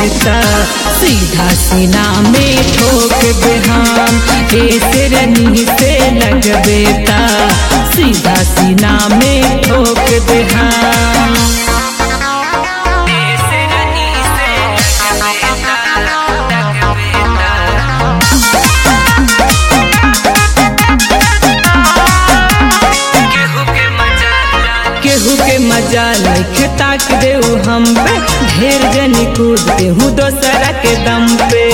बेटा सीधा सीना में ठोक बेहाम ऐसे रनी से लग बेटा सीधा सीना में ठोक बेहाम ऐसे रनी से लग बेटा लग बेटा केहू के मजा लइखे ताक देऊ हम पे ढेर जनी कूद देहू दोसरा के दम पे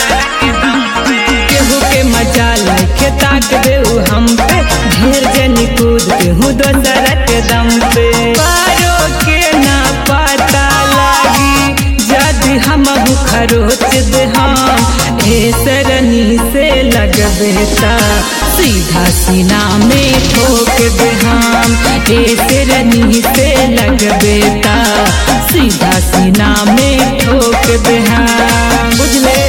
केहू के मजा लइखे ताक देऊ हम पे ढेर जनी कूद देहू दोसरा के दम पे पारो के ना पता लागी जद हम खरोच दे हम ए सरनी से लग बेटा सीधा सीना में ठोक दे हम ए सरनी से लग बेटा सीधा सीना में ठोक दे हम बुझले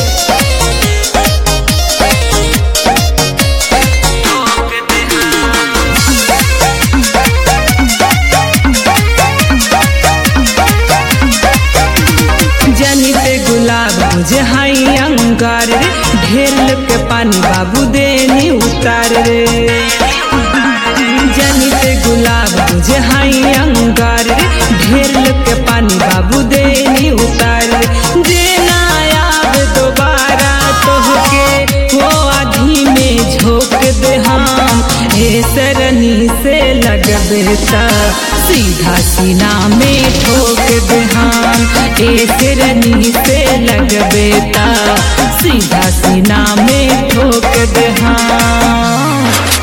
जनी पे गुलाब बुझे हाई अंगार रे ढेर लोग के पानी बाबू देनी उतार रे जनी पे गुलाब बुझे हाई अंगार रे ढेर लोग के पानी बाबू देनी उतार रे देना याद दोबारा तोहके वो आधी में झोंक दे हम ए सरनी से लग बेटा सीधा सीना में ठोक दे हम ए सरनी से लग बेटा सीधा सीना में ठोक दे हम